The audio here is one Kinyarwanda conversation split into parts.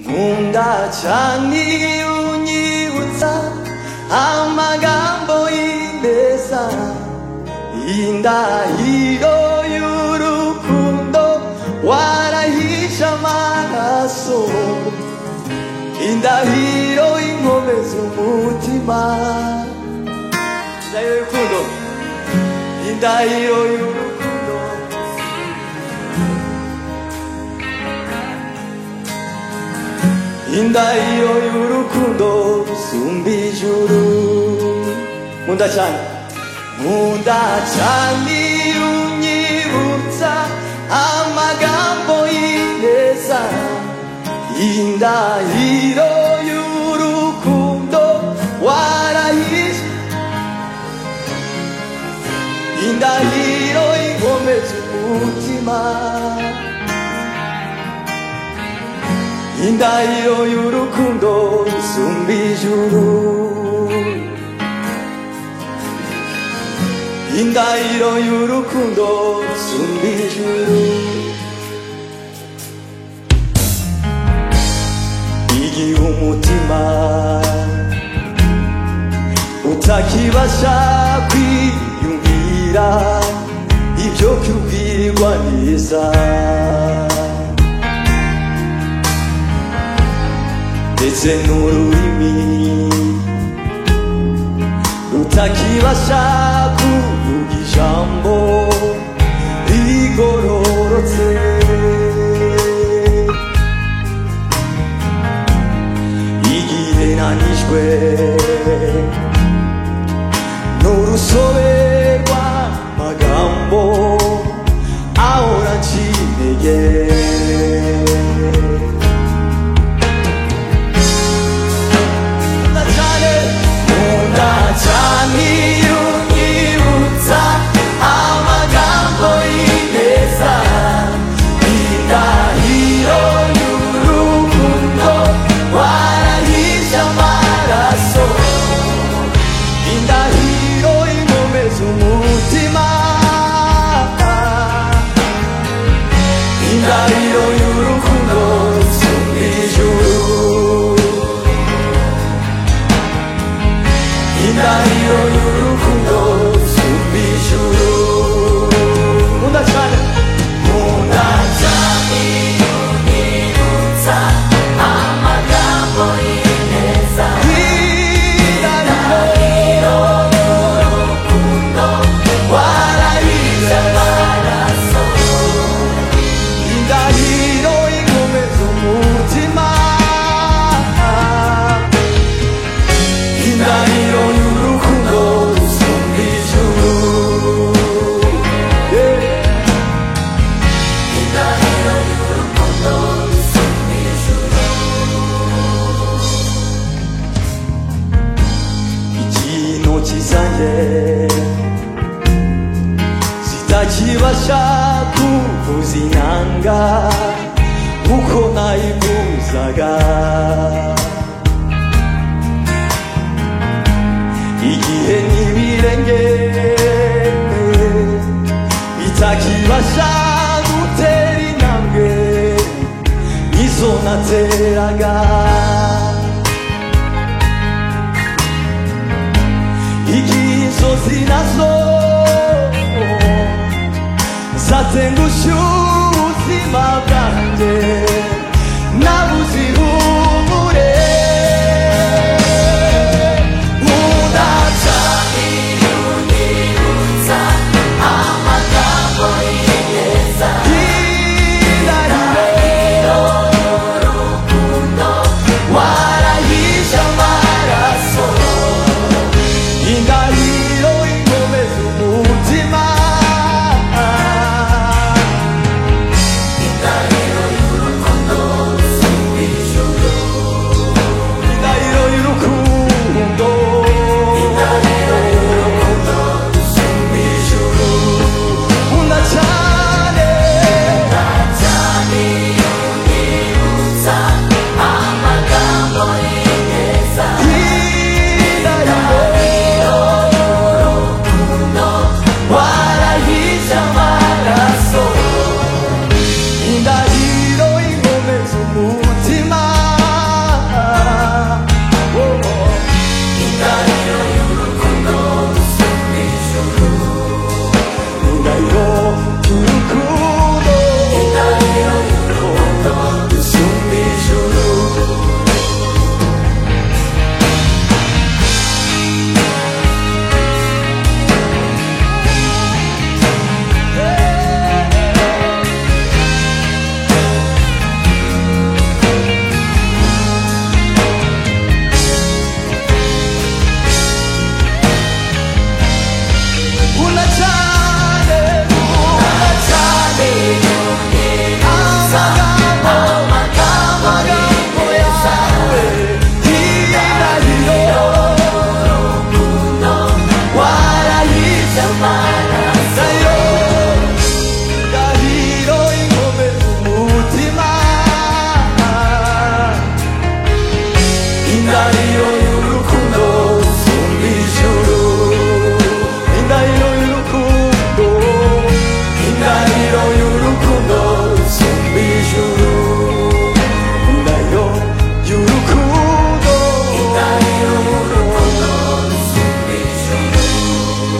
nkunda ni unyibutsa amagambo y'ineza indahiro y'urukundo warahishe amaraso indahiro y'inkomeza umutima indahiro y'urukundo indahiro y'urukundo indahiro y'urukundo sumba ijuru nkunda cyane nkunda cyane iyo unyibutsa amagambo y'ineza indahiro y'urukundo warahishe indahiro ikomeza umutima indahiro y'urukundo isumba ijuru indahiro y'urukundo isumba ijuru igihe umutima utakibasha kwiyumvira ibyo kubwirwa neza ndetse n'ururimi rutakibasha kuvuga ijambo rigororotse igihe nanijwe n'urusobe rw'amagambo ahora nshimeye nkunda cyane iyo unyibutsa amagambo y'ineza indahiro y'urukundo warahishe amaraso indahiro inkomeza umutima indahiro y'urukundo zo mu ijuru indahiro y'urukundo zumba ijuru nkunda cyane nkunda cyane iyo warahize amaraso indahiro ikomeza umutima indahiro y'urukundo zumba ijuru intoki zanjye zitakibasha kuvuza inyanga uko nayivuzaga igihe n'ibirenge bitakibasha gutera intambwe nk'izo nateraga igihe inzozi nazo zatengushye ubuzima bwanjye nabuze ihumure udaca indahiro warahishe amaraso indahiro inkomeza umutima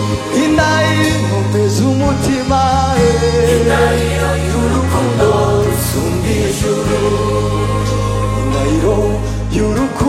no mesmo mutima Inariro y'urukundo rusumba ijuru Inariro y'urukundo